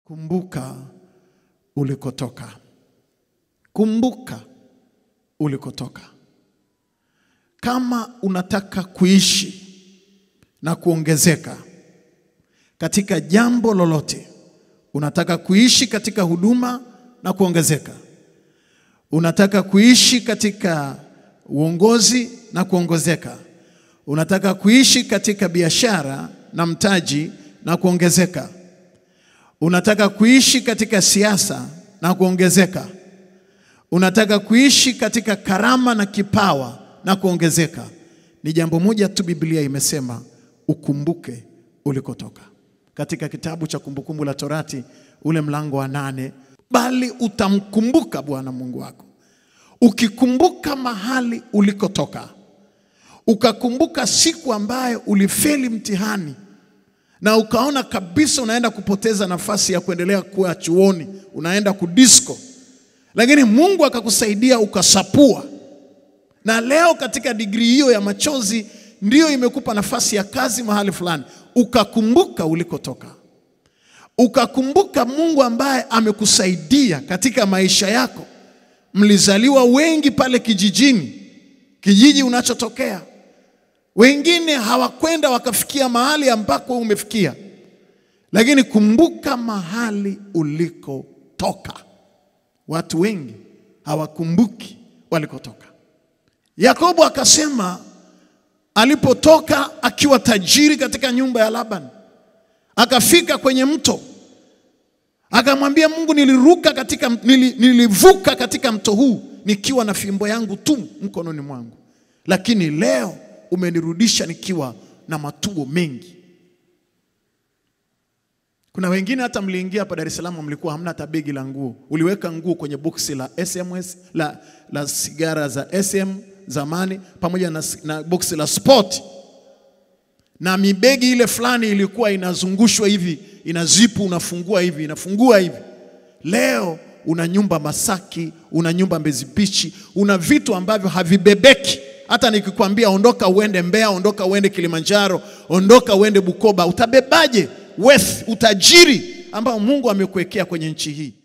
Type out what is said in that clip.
Kumbuka ulikotoka. Kumbuka ulikotoka. Kama unataka kuishi na kuongezeka katika jambo lolote, unataka kuishi katika huduma na kuongezeka, unataka kuishi katika uongozi na kuongezeka, unataka kuishi katika biashara na mtaji na kuongezeka, unataka kuishi katika siasa na kuongezeka, unataka kuishi katika karama na kipawa na kuongezeka, ni jambo moja tu Biblia imesema ukumbuke ulikotoka. Katika kitabu cha Kumbukumbu la Torati ule mlango wa nane, bali utamkumbuka Bwana Mungu wako. Ukikumbuka mahali ulikotoka, ukakumbuka siku ambayo ulifeli mtihani na ukaona kabisa unaenda kupoteza nafasi ya kuendelea kuwa chuoni, unaenda kudisko, lakini Mungu akakusaidia ukasapua, na leo katika digrii hiyo ya machozi ndiyo imekupa nafasi ya kazi mahali fulani, ukakumbuka ulikotoka, ukakumbuka Mungu ambaye amekusaidia katika maisha yako. Mlizaliwa wengi pale kijijini, kijiji unachotokea wengine hawakwenda wakafikia mahali ambako umefikia, lakini kumbuka mahali ulikotoka. Watu wengi hawakumbuki walikotoka. Yakobo akasema alipotoka akiwa tajiri katika nyumba ya Laban, akafika kwenye mto, akamwambia Mungu, niliruka katika, nili, nilivuka katika mto huu nikiwa na fimbo yangu tu mkononi mwangu, lakini leo umenirudisha nikiwa na matuo mengi. Kuna wengine hata mliingia hapa Dar es Salaam mlikuwa hamna hata begi la nguo, uliweka nguo kwenye boksi la SMS la, la sigara za SM zamani pamoja na, na boksi la sport na mibegi ile fulani ilikuwa inazungushwa hivi, ina zipu, unafungua hivi, inafungua hivi. Leo una nyumba Masaki, una nyumba Mbezi Beach, una vitu ambavyo havibebeki hata nikikwambia ondoka uende Mbeya, ondoka uende Kilimanjaro, ondoka uende Bukoba, utabebaje wealth, utajiri ambao Mungu amekuwekea kwenye nchi hii?